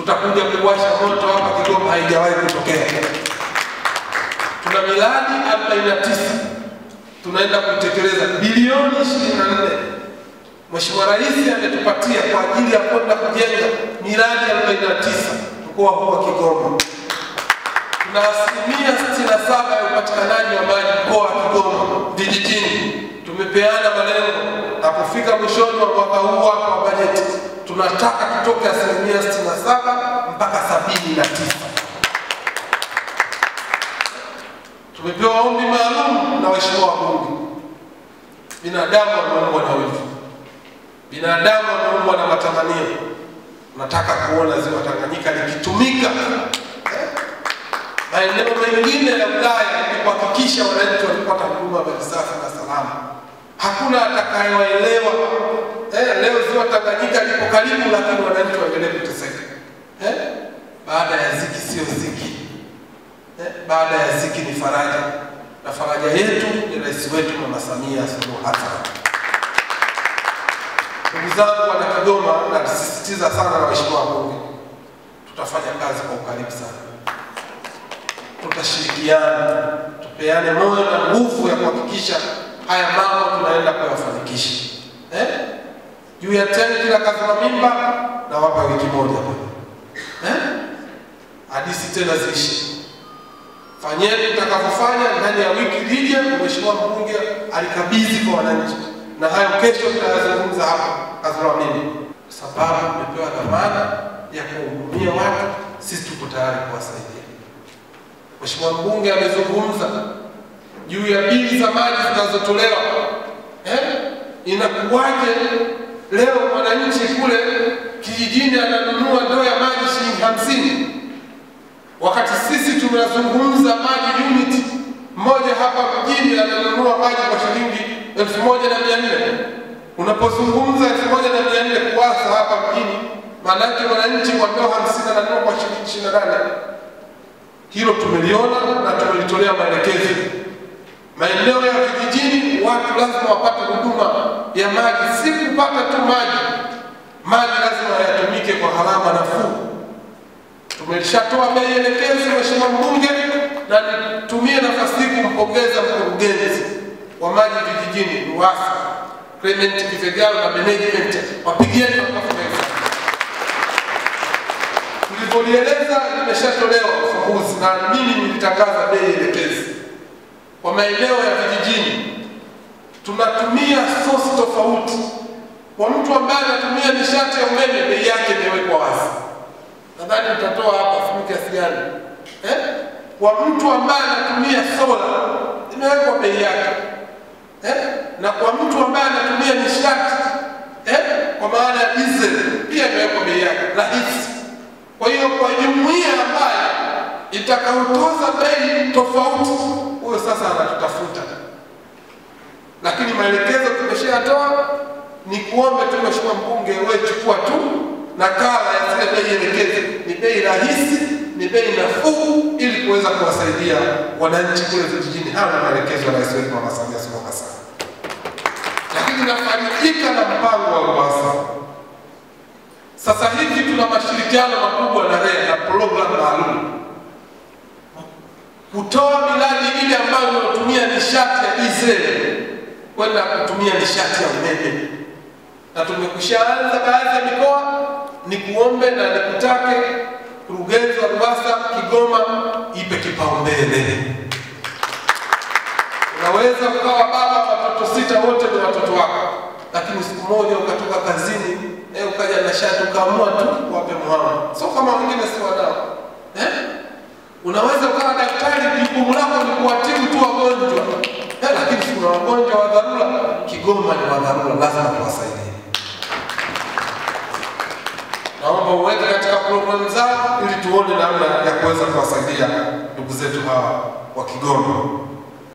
tutakuja kuwasha moto hapa Kigoma, haijawahi kutokea. Tuna miradi 49 tunaenda kuitekeleza bilioni 24. Mheshimiwa Rais ametupatia kwa ajili ya kwenda kujenga miradi 49 mkoa huu wa Kigoma. Tuna asilimia 67 ya upatikanaji wa maji mkoa wa Kigoma vijijini. Tumepeana malengo na kufika mwishoni wa mwaka huu hapa wa bajeti tunataka tutoke asilimia 67 mpaka 79. Tumepewa ombi maalum na waheshimiwa wabunge. Binadamu wameumbwa na wivu, binadamu wameumbwa na matamanio. Nataka kuona ziwa Tanganyika likitumika eh, maeneo mengine ya wilaya ili kuhakikisha wananchi wanapata huduma ya maji safi na salama. Hakuna atakayewaelewa eh, leo ziwa Tanganyika lipo karibu, lakini wananchi waendelee kuteseka eh, baada ya ziki sio ziki eh, baada ya ziki ni faraja, na faraja yetu ni rais wetu Mama Samia Suluhu Hassan. Ndugu zangu wana Kigoma, nasisitiza sana na waheshimiwa wabunge, tutafanya kazi kwa ukaribu sana, tutashirikiana, tupeane moyo na nguvu ya kuhakikisha haya mambo tunaenda kuyafanikisha eh? juu ya tenki la Kazima Mimba na wapa wiki moja eh? hadisi tena ziishi. Fanyeni mtakavyofanya ndani ya wiki lije. Mheshimiwa mbunge alikabidhi kwa wananchi, na hayo kesho tutayazungumza hapa Kazima Mimba, kwa sababu tumepewa dhamana ya kuhudumia watu. Sisi tuko tayari kuwasaidia. Mheshimiwa mbunge amezungumza juu ya bili za maji zinazotolewa eh? Inakuwaje leo mwananchi kule kijijini ananunua ndoo ya maji shilingi hamsini wakati sisi tunazungumza maji unit mmoja hapa mjini ananunua maji kwa shilingi elfu moja na mia nne Unapozungumza elfu moja na mia nne kuwasa hapa mjini, maanake mwananchi kwa ndoo hamsini ananunua kwa shilingi ishirini na nane Hilo tumeliona na tumelitolea maelekezo maeneo ya vijijini watu lazima wapate huduma ya maji, si kupata tu maji. Maji lazima yatumike kwa gharama nafuu. Tumeshatoa bei elekezi, Mheshimiwa Mbunge, na nitumie nafasi hii kumpongeza mkurugenzi wa maji vijijini RUWASA Clement Kivegalo na management, wapigieni makofi mengi. Tulivyolieleza limeshatolewa ufumbuzi, na mimi nilitangaza bei elekezi kwa maeneo ya vijijini tunatumia source tofauti. Kwa mtu ambaye anatumia nishati ya umeme, bei yake imewekwa wazi. Nadhani utatoa hapa fungu kiasi gani eh? Kwa mtu ambaye anatumia sola imewekwa bei yake eh? na kwa mtu ambaye anatumia nishati eh? kwa maana ya diesel pia imewekwa bei yake rahisi. Kwa hiyo kwa jumuiya ambayo itakayotoza bei tofauti huyo sasa anatutafuta, lakini maelekezo tumeshayatoa. Ni kuombe tu Mheshimiwa Mbunge, wewe chukua tu nakala ya zile bei elekezi. Ni bei rahisi, ni bei nafuu, ili kuweza kuwasaidia wananchi kule vijijini. Haya ni maelekezo ya Rais wetu Mama Samia Suluhu Hassan. Lakini nafarijika na mpango wa RUWASA. Sasa hivi tuna mashirikiano makubwa na REA na programu maalum kutoa miradi ile ambayo inatumia nishati ya diesel kwenda kutumia nishati ya umeme, na tumekwishaanza baadhi ya mikoa. Ni kuombe na nikutake kurugenzi wa RUWASA Kigoma ipe kipaumbele. Unaweza ukawa baba watoto sita, wote ni watoto wako, lakini siku moja ukatoka kazini eh, ukaja na shati ukaamua tu wape muhama, sio kama wengine si wanao eh? Unaweza ukawa daktari, jukumu lako ni kuwatibu tu wagonjwa eh, lakini kuna wagonjwa wa dharura. Kigoma ni wa dharura, lazima tuwasaidie. Naomba uweke katika programu zao ili tuone namna ya kuweza kuwasaidia ndugu zetu hawa wa Kigoma.